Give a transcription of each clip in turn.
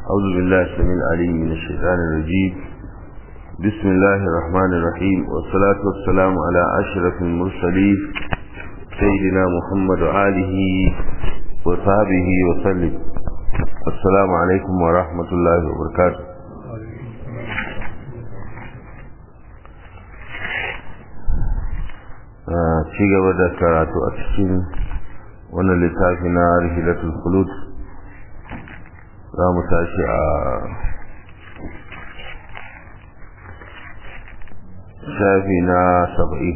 أعوذ بالله السميع العليم من الشيطان الرجيم بسم الله الرحمن الرحيم والصلاة والسلام على أشرف المرسلين سيدنا محمد وآله وصحبه وسلم السلام عليكم ورحمة الله وبركاته ci gaba da karatu a cikin wannan littafi na rihilatul khulud za mu tashi a shafi na saba'i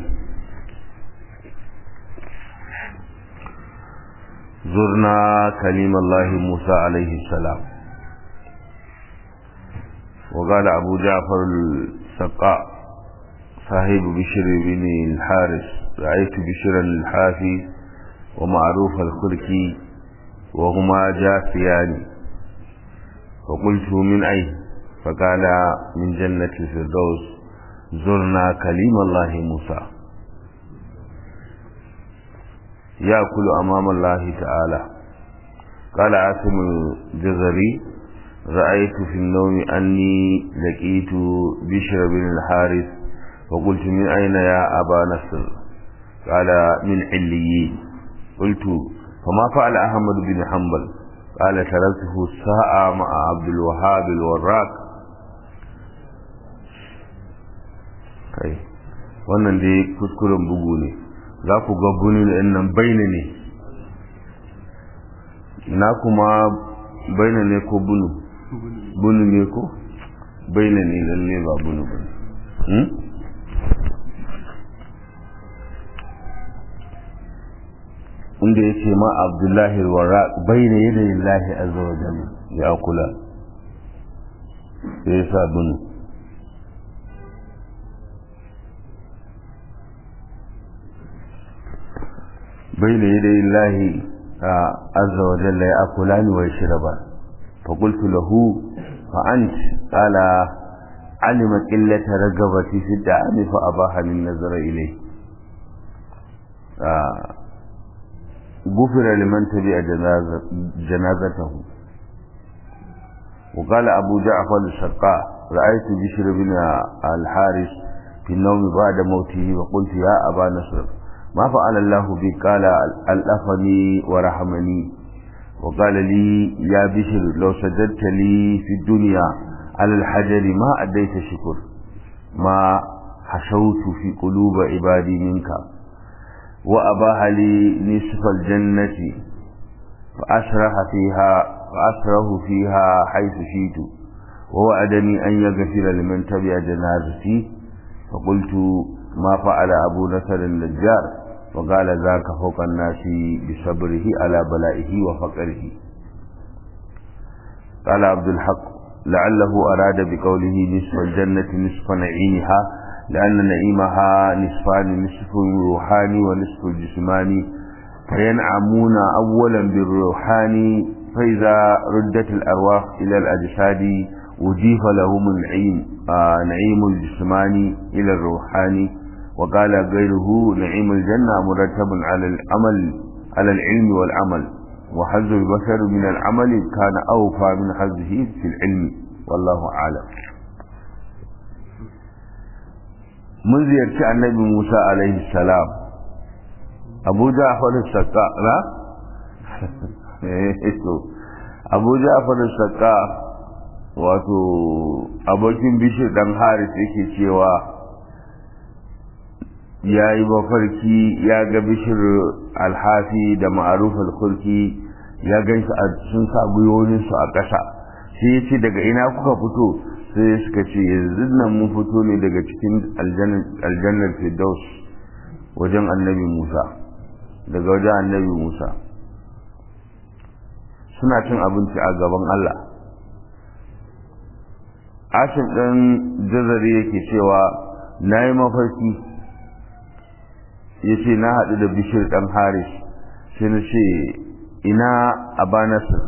zurna kalimallahi musa alaihi salam وقال أبو جعفر السقاء صاحب بشر بن الحارث رأيت بشرا الحافي ومعروف الخلق وهما جاثيان فقلت من أين فقال من جنة الفردوس زرنا كليم الله موسى يأكل أمام الله تعالى قال عاصم الجزري رأيت في النوم أني لقيت بشر بن الحارث فقلت من أين يا أبا نصر قال من عليين قلت فما فعل أحمد بن حنبل قال تركته ساعة مع عبد الوهاب الوراق kai wannan dai kuskuren bugu ne za ku ga bunu nan baina ne na kuma baina ne ko bunu bunu ne ko baina ne lalle ba bunu ba inda ya ce ma abdullahi wara bai ne yadda lillahi azza wa jalla ya kula sai ya sa bunu bai ne yadda lillahi azza wa jalla ya kula ni wa shiraba fa qultu lahu fa ant qala alima qillata ragabati fi da'ami fa abaha min nazara ilayhi غفر لمن تبع جنازة جنازته وقال أبو جعفر الشقاء رأيت بشر بن الحارث في النوم بعد موته وقلت يا أبا نصر ما فعل الله بي قال ألفني ورحمني وقال لي يا بشر لو سجدت لي في الدنيا على الحجر ما أديت شكر ما حشوت في قلوب عبادي منك وأباح لي نصف الجنة فأسرح فيها فأسره فيها حيث شئت ووعدني أن يغفر لمن تبع جنازتي فقلت ما فعل أبو نصر النجار وقال ذاك فوق الناس بصبره على بلائه وفقره قال عبد الحق لعله أراد بقوله نصف الجنة نصف نعيمها لأن نعيمها نصفان نصف روحاني ونصف الجسماني فينعمون أولا بالروحاني فإذا ردت الأرواح إلى الأجساد وجيف لهم النعيم آه نعيم الجسماني إلى الروحاني وقال غيره نعيم الجنة مرتب على العمل على العلم والعمل وحظ البشر من العمل كان أوفى من حظه في العلم والله أعلم mun ziyarci annabi Musa alaihi salam Abu Ja'far as-Saqqa na Abu Ja'far as-Saqqa wato abokin bishir dan Haris yake cewa ya yi mafarki ya ga bishir alhafi da ma'aruf al-khulki ya gan shi sun sa gwiwoyinsu a ƙasa sai ya ce daga ina kuka fito sai suka ce yanzu nan mun fito ne daga cikin aljannar firdaus wajen annabi musa daga wajen annabi musa suna cin abinci a gaban allah ashim ɗan jazari yake cewa na yi mafarki ya ce na haɗu da bishir ɗan haris sai na ce ina abanasir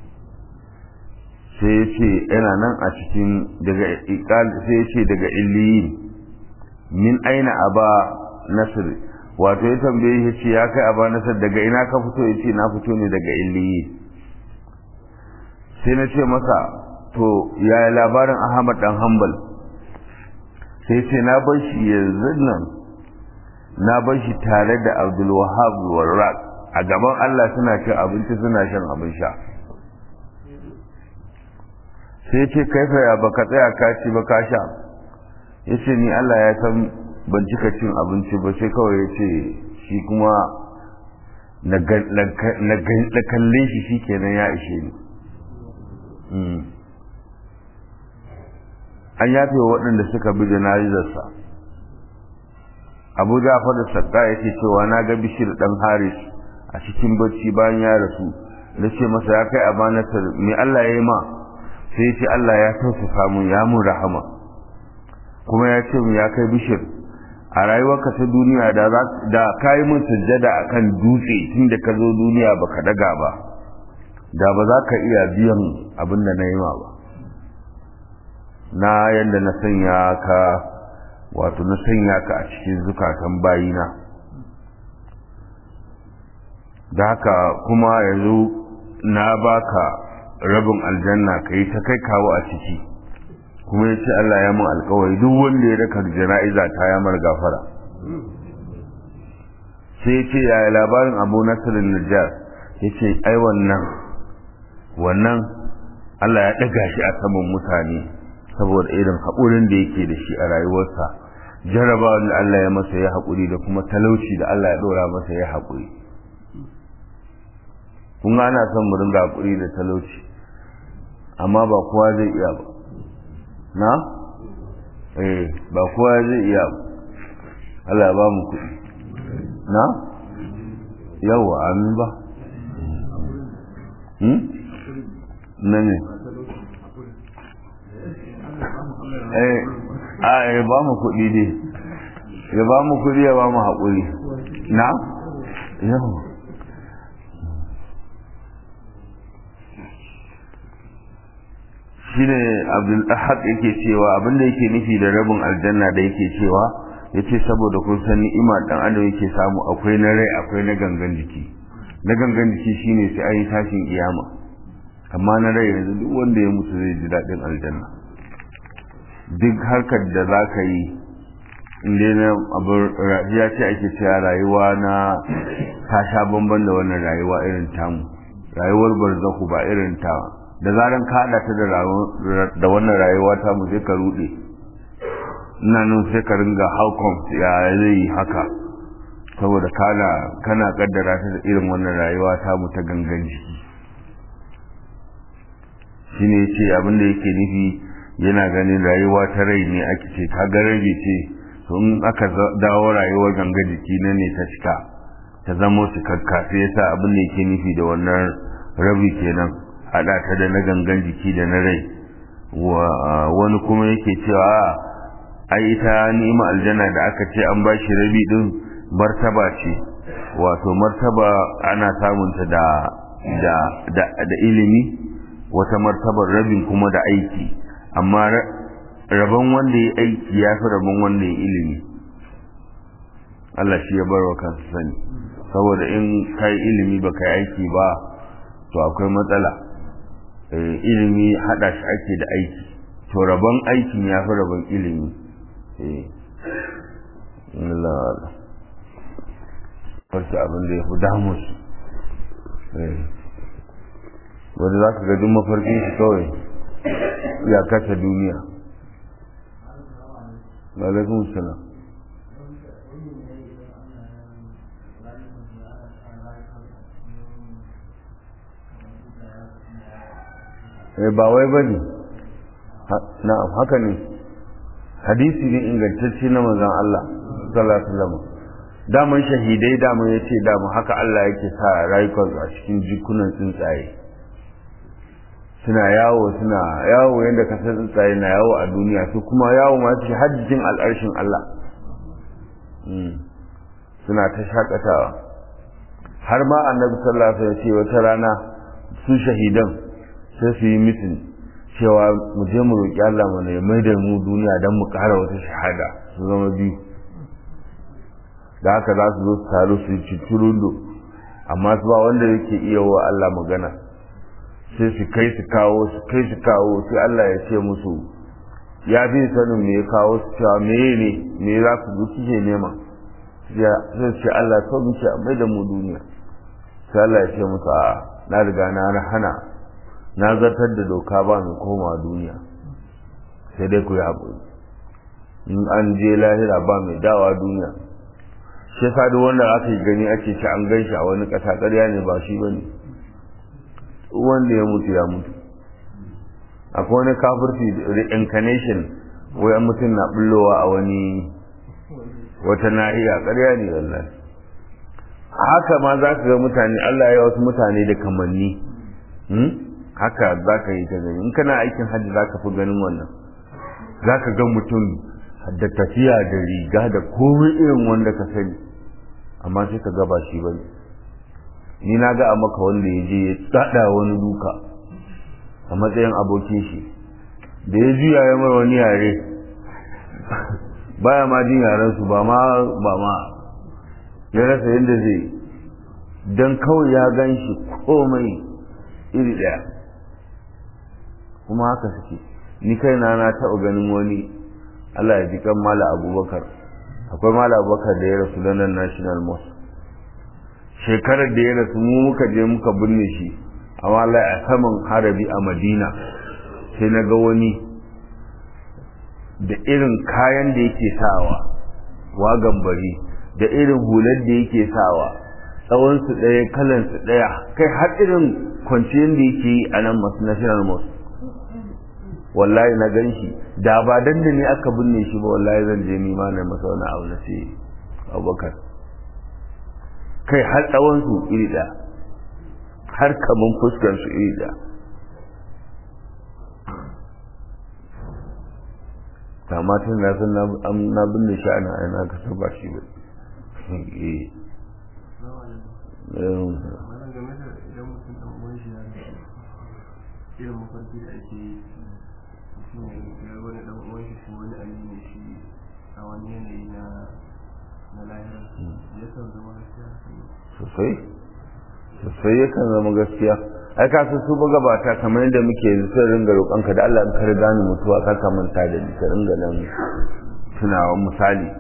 sai ya ce yana nan a cikin daga sai ya ce daga illiyin min aina aba nasir wato ya tambaye ya ce ya kai aba nasir daga ina ka fito ya ce na fito ne daga illiyin sai na ce masa to yaya labarin ahmad dan hanbal sai ce na bar shi yanzu nan na bar shi tare da abdul wahab warraq a gaban allah suna cin abinci suna shan abin sha sai ce kaifa ya baka tsaya ka ci ba ka sha ya ce ni allah ya san ban cika cin abinci ba sai kawai ya ce shi kuma na kalle shi shi kenan ya ishe ni an yafe wa waɗanda suka bi jana'izarsa abu jafar da sadda yake cewa na ga bishir ɗan haris a cikin bacci bayan ya rasu na ce masa ya kai amanatar me Allah ya yi ma sai ya ce Allah ya tausasa mun ya mun rahama kuma ya ce mu ya kai bishir a rayuwarka ta duniya da da kai mun sujjada akan dutse tunda ka zo duniya baka daga ba da ba za ka iya biyan abin da na yi ma ba na yadda na sanya ka wato na sanya ka a cikin zukatan bayina da haka kuma yanzu na baka rabin aljanna ka yi ta kai kawo a ciki kuma ya ce Allah ya mun alkawari duk wanda ya raka jana'iza ta ya mar gafara sai ya ce yaya labarin abu nasirin najjar ya ce ai wannan wannan Allah ya ɗaga shi a saman mutane saboda irin haƙurin da yake da shi a rayuwarsa jaraba da Allah ya masa ya haƙuri da kuma talauci da Allah ya ɗora masa ya haƙuri kun ga ana son mu ringa haƙuri da talauci amma ba kowa zai iya ba na eh ba kowa zai iya ba Allah ya ba mu kuɗi na yawa amin ba hmm na ne eh a ya ba mu kuɗi dai ya ba mu kuɗi ya ba mu haƙuri na yawa shine abdul ahad yake cewa abinda yake nufi da rabin aljanna da yake cewa yace saboda kun san ni'ima dan adam yake samu akwai na rai akwai na gangan jiki na gangan jiki shine sai an yi tashin kiyama amma na rai yanzu duk wanda ya mutu zai ji daɗin aljanna duk harkar da za ka yi inda na abin ya ce ake cewa rayuwa na ta sha bamban da wannan rayuwa irin tamu rayuwar barzaku ba irin ta da zaran ka haɗa ta da wannan rayuwa ta mu sai ka ruɗe ina nan sai ka ringa how come ya zai yi haka saboda kana kana kaddara ta da irin wannan rayuwa ta mu ta gangan jiki shine ce abin da yake nufi yana ganin rayuwa ta rai ne ake ce ka ga rabi ce to in aka dawo rayuwar gangan jiki na ne ta cika ta zamo cikakka sai yasa abin da yake nufi da wannan rabi kenan haɗa ta da na gangan jiki da na rai wani kuma yake cewa ai ita ni'ima aljanna da aka ce an ba shi rabi din martaba ce wato martaba ana samunta da da da, da ilimi wata martabar rabin kuma da aiki amma rabon wanda ya aiki ya fi rabon wanda ya ilimi Allah shi ya bar wa kansa sani saboda in kai ilimi ba kai aiki ba to akwai matsala ilimi hada shi ake da aiki to rabon aikin ya fi rabon ilimi farce abin da ya fi damu su wadda za ka ga duk mafarkin shi kawai ya kasa duniya alaikun salam ba wai ba ne na'am haka ne hadisi ne ingantacce na manzon Allah sallallahu alaihi wasallam daman shahidai daman yace daman haka Allah yake sa rayukan a cikin jikunan tsuntsaye suna yawo suna yawo yadda ka san tsuntsaye na yawo a duniya su kuma yawo ma su hajjin al'arshin Allah suna ta shakatawa har ma annabi sallallahu alaihi wasallam ce wata rana su shahidan sai su yi mitin cewa mu je mu roƙi Allah mu ne mai da mu duniya don mu ƙara wata shahada su zama biyu da haka za su zo su taru su yi ciccirundo amma su ba wanda yake iya wa Allah magana sai su kai su kawo su kai su kawo sai Allah ya ce musu ya fi sanin me ya kawo su cewa me ne me za ku zo kike nema sai ce Allah so muke a mai da mu duniya sai Allah ya ce musu a na riga na hana na zartar da doka ba mai koma duniya sai dai ku yi haƙuri in an je lahira ba mai dawa duniya shi yasa duk wanda aka yi gani ake ci an gan shi a wani ƙasa ƙarya ne ba shi bane wanda ya mutu ya mutu akwai wani kafirci reincarnation wai mutum na bullowa a wani wata nahiya ƙarya ne wallahi haka ma za ka ga mutane Allah ya wasu mutane da kamanni haka za ka yi ta gani in kana aikin hajji za ka fi ganin wannan za ka ga mutum da tafiya da riga da komai irin wanda ka sani amma sai ka gaba shi bane ni na ga a maka wanda ya je ya tsada wani duka a matsayin abokin shi da ya juya ya mai wani yare baya ma jin yaren su ba ma ba ma ya rasa yadda zai dan kawai ya gan shi komai iri daya kuma haka suke ni kaina na taɓa ganin wani Allah ya ji kan mala abubakar akwai mala abubakar da ya rasu london national mosque shekarar da ya rasu mu muka je muka binne shi amma Allah a saman harabi a madina sai na ga wani da irin kayan da yake sawa wagan bari da irin hular da yake sawa tsawonsu ɗaya kalansu ɗaya kai har irin kwanciyar da yake yi a nan national mosque wallahi na gan shi da ba dan da ni aka binne shi ba wallahi zan je ni ma na masa wani abu na sai abubakar kai har tsawon su iri da har kaman fuskar su iri da kama tun na san na binne shi ana ana ka san ba shi ba irin mafarki da ake yi shi ne ya wani dan uwan shi ko wani amini shi a wani yanayi na na lahira yakan zama gaskiya sosai sosai yakan zama gaskiya ai ka su magabata kamar yadda muke yanzu sai ringa roƙon ka da Allah in ka riga ni mutuwa ka ka manta da ni ka ringa nan tunawa misali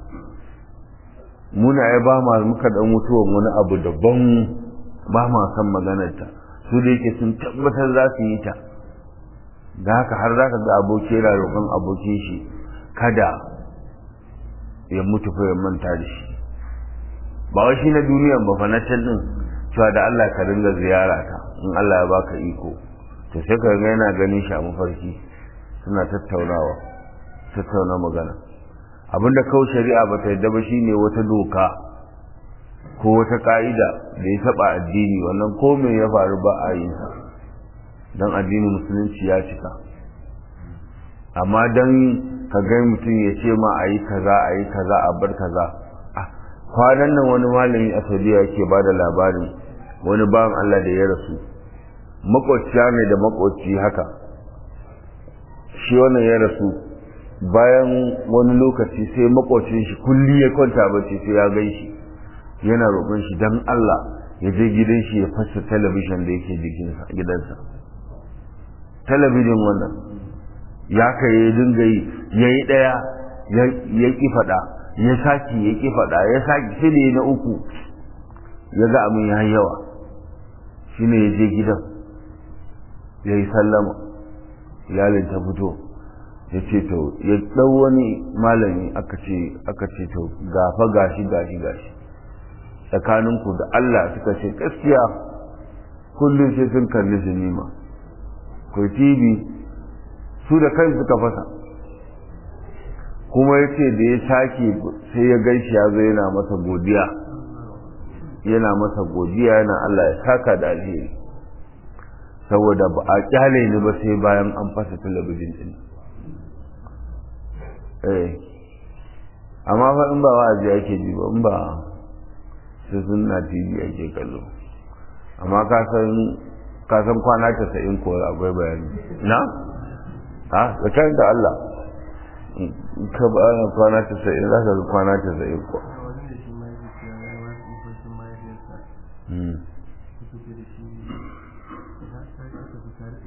muna ya ba ma muka dan mutuwan wani abu daban ba ma san maganar ta su da yake sun tabbatar za su yi ta da haka har za ka ga aboki yana roƙon abokin shi kada ya mutu fa ya manta da shi ba wai shi na duniyan ba fa na can din cewa da Allah ka ringa ziyara ta in Allah ya baka iko to sai ka ga yana ganin shi a mafarki suna tattaunawa tattauna magana abinda kawai shari'a ba ta yadda ba shine wata doka ko wata ka'ida da ya taba addini wannan ko me ya faru ba a yin sa dan addinin musulunci ya cika amma dan ka ga mutum ya ce ma a yi kaza a yi kaza a bar kaza kwanan nan wani malami a saudiya yake ba da labarin wani bawan allah da ya rasu makwabciya ne da makwabci haka shi wannan ya rasu bayan wani lokaci sai makwabcin shi kulli ya kwanta bacci sai ya gan shi yana roƙon shi dan allah ya je gidan shi ya fasa talabishin da yake gidansa talabijin wannan ya kai ya dinga yi ya yi ɗaya ya ƙi faɗa ya sake ya ƙi faɗa ya sake shi ne na uku ya ga abin ya yawa shi ne ya je gidan ya yi sallama iyalin ta fito ya ce to ya ɗau wani malami aka ce aka ce to gafa gashi gashi gashi tsakaninku da Allah suka ce gaskiya kullum sai sun kalli sinima ko TV su da kai suka fasa kuma ya ce da ya sake sai ya gan shi ya zo yana masa godiya yana masa godiya yana Allah ya saka da alheri saboda ba a kyale ni ba sai bayan an fasa talabijin din eh amma fa in ba wa'azi ake ji ba in ba sai sunna TV ake kallo amma ka san ka san kwana 90 ko akwai bayani na ha tsakanin da Allah ka ba ana kwana 90 za ka ga kwana 90 ko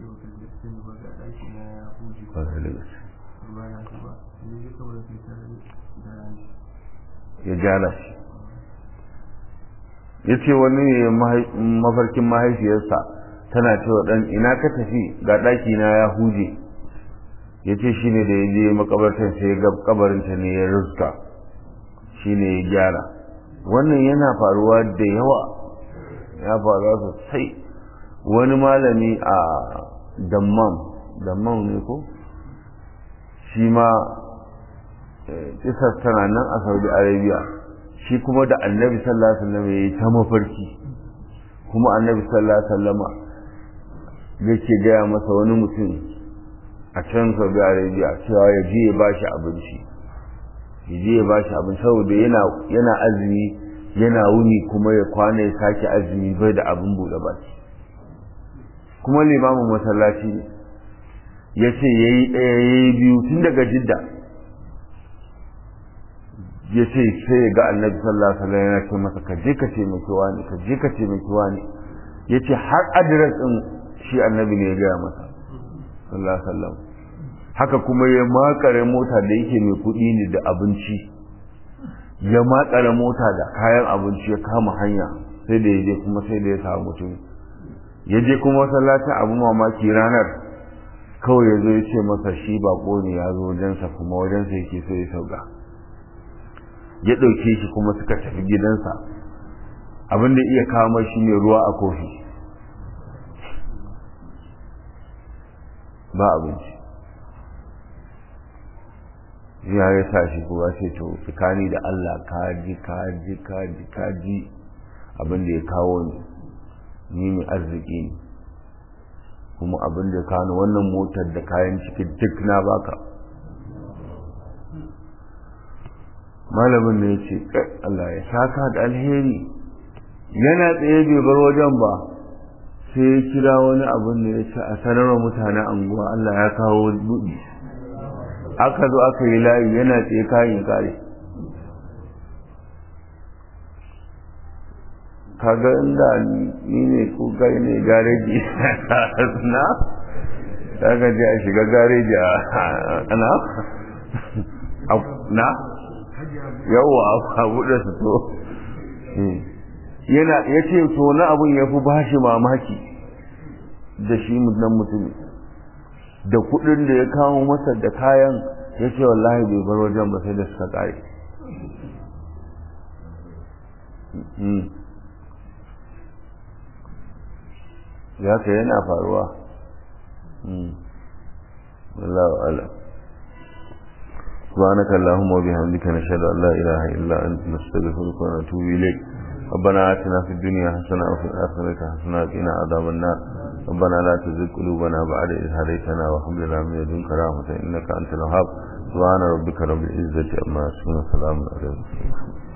baka je sani ba ga ɗaki na ya huje kwarai da gaske ruwa ya zuba sai ya kawai sai ta da rani ya gyara shi ya ce wani ne mahai- mafarkin mahaifiyarsa tana cewa ɗan ina ka tafi ga ɗaki na ya huje ya ce shi ne da ya je makabartar sai ya ga kabarinta ne ya ruska shi ne ya gyara wannan yana faruwa da yawa ya faruwa sosai wani malami a dammam dammam ne ko shi ma kisar tana nan a saudi arabia shi kuma da annabi sallallahu alaihi wasallam ya yi ta mafarki kuma annabi sallallahu alaihi wasallama yake gaya masa wani mutum a can saudi arabia cewa ya je ya bashi abinci ya je ya bashi abinci saboda yana yana azumi yana wuni kuma ya kwana ya sake azumi bai da abin buɗe baki kuma limamin masallaci ne ya ce ya yi ɗaya ya yi biyu tun daga jidda ya ce sai ya ga annabi sallallahu alaihi wasallam yana ce masa ka je ka taimaki wani ka je ka taimaki wani ya ce har adres ɗin shi annabi ne ya gaya masa sallallahu alaihi wasallam haka kuma ya makare mota da yake mai kuɗi ne da abinci ya makare mota da kayan abinci ya kama hanya sai da ya je kuma sai da ya samu mutum ya je kuma masallacin abu mamaki ranar kawai ya zo ya ce masa shi bako ne ya zo wajensa kuma wajensa yake so ya sauka ya ɗauke shi kuma suka tafi gidansa abin da iya kawo shi ne ruwa a kofi ba abinci ya ya sa shi kuwa ce to tsakani da Allah kaji kaji kaji kaji abin da ya kawo ni ni mai arziki ne kuma abin da kawo wannan motar da kayan ciki duk na baka malamin ne ya ce Allah ya saka da alheri yana tsaye bai bar wajen ba sai ya kira wani abin da ya ce a sanarwa mutanen anguwa Allah ya kawo buɗi aka zo aka yi layi yana tsaye kayan kare kaga inda ni ne ko kai ne gareji na daga je a shiga gareji a ana na yawa a buɗe su to yana ya ce to na abin ya fi bashi mamaki da shi nan mutumin da kuɗin da ya kawo masa da kayan ya ce wallahi bai bar wajen ba sai da suka ƙare ya ka yana faruwa wallahu alam سبحانك اللهم وبحمدك نشهد ان لا اله الا انت نستغفرك ونتوب اليك ربنا آتنا في الدنيا حسنة وفي الآخرة حسنة وقنا عذاب النار ربنا لا تزغ قلوبنا بعد إذ هديتنا وهب لنا من لدنك رحمة إنك أنت الوهاب سبحان ربك رب العزة عما يصفون وسلام على المرسلين